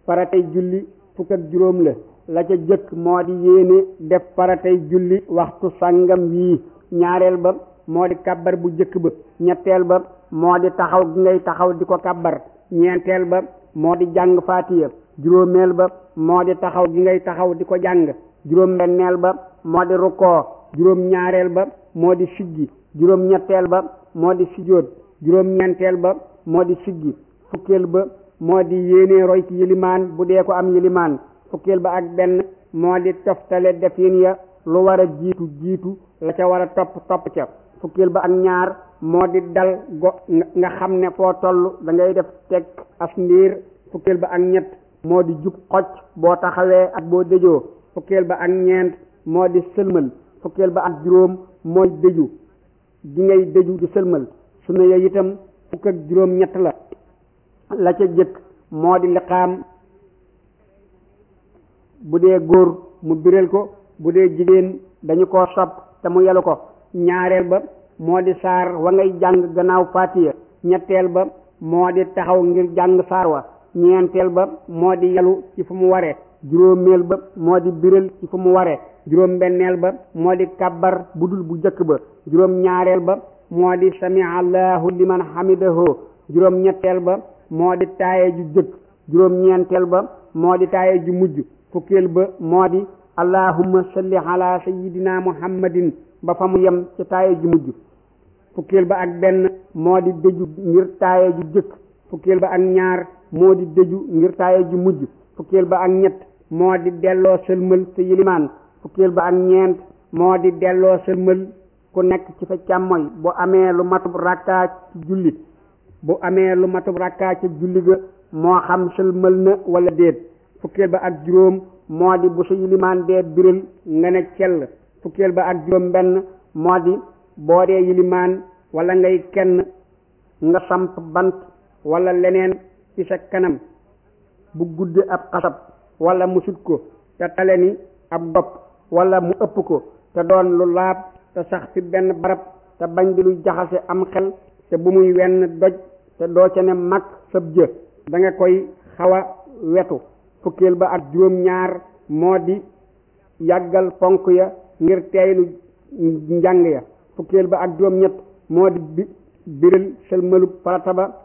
faratay julli fukk ak juróom la la ca jëkk moo di yéene def faratay julli waxtu sàngam wii ñaareel ba moo di kàbbar bu jëkk ba ñetteel ba moo di taxaw gi ngay taxaw di ko kàbbar ñeenteel ba moo di jàng faatiya juróomeel ba moo di taxaw gi ngay taxaw di ko jàng juróom benneel ba moo di rukkoo juróom ñaareel ba moo di siggi juróom ñetteel ba moo di sujjóot juróom ñeenteel ba moo di siggi fukkeel ba moo di yéene roy ci yilimaan bu dee ko am yilimaan fukkeel ba ak benn moo di toftale defin ya lu war a jiitu jiitu la ca war a topp topp ca fukkeel ba ak ñaar moo di dal go nga xam ne foo toll da ngay def teg as ndiir fukkeel ba ak ñett moo di jub xocc boo taxawee ak boo dëjoo fukkeel ba ak ñeent moo di sëlmal fukkeel ba ak juróom mooy dëju gi ngay dëju di sëlmal sunna ya itam fukk ak juróom ñett la la ca jëkk moo di liqaam bu dee góor mu biral ko bu dee jigéen dañu ko sopp te mu yelu ko ñaareel ba moo di saar wa ngay jàng gannaaw fatiya ñetteel ba moo di taxaw ngir jàng saar wa ñeenteel ba moo di yelu ci fu mu waree juróomeel ba moo di biral ci fu mu waree juróom benneel ba moo di kabbar bu dul bu jëkk ba juróom ñaareel ba moo di samia allahu liman hamidahu juróom ñetteel ba moo di taaye ju jëkk juróom ñeenteel ba moo di taaye ju mujj fukkeel ba moo di allahumma salli ala sayyidina muhammadin ba fa mu yem ci taaye ju mujj fukkeel ba ak benn moo di dëju ngir taaye ju jëkk fukkeel ba ak ñaar moo di dëju ngir taaye ju mujj fukkeel ba ak ñett moo di delloo sëlmal sa yilimaan fukkeel ba ak ñeent moo di delloo sëlmal ku nekk ci sa càmmoñ bu amee lu matub rakkaa ci julli bu amee lu matub rakkaa ci julli ga moo xam sëlmal na wala déet fukkeel ba ak juróom moo di bu sa yilimaan dee biral nga ne cell fukkeel ba ak juróom benn moo di boo dee yilimaan wala ngay kenn nga samp bant wala leneen ci sa kanam bu guddi ab xasab wala mu sut ko te tale ni ab bopp wala mu ëpp ko te doon lu laab te sax fi benn barab te bañ di luy jaxase am xel te bu muy wenn doj te doo ca ne mag sab jë da nga koy xaw a wetu fukkeel ba ak juróom ñaar moo di yàggal ponk ya ngir teeylu njàng ya fukkeel ba ak juróom ñett moo di bi biral sëlmalu farata ba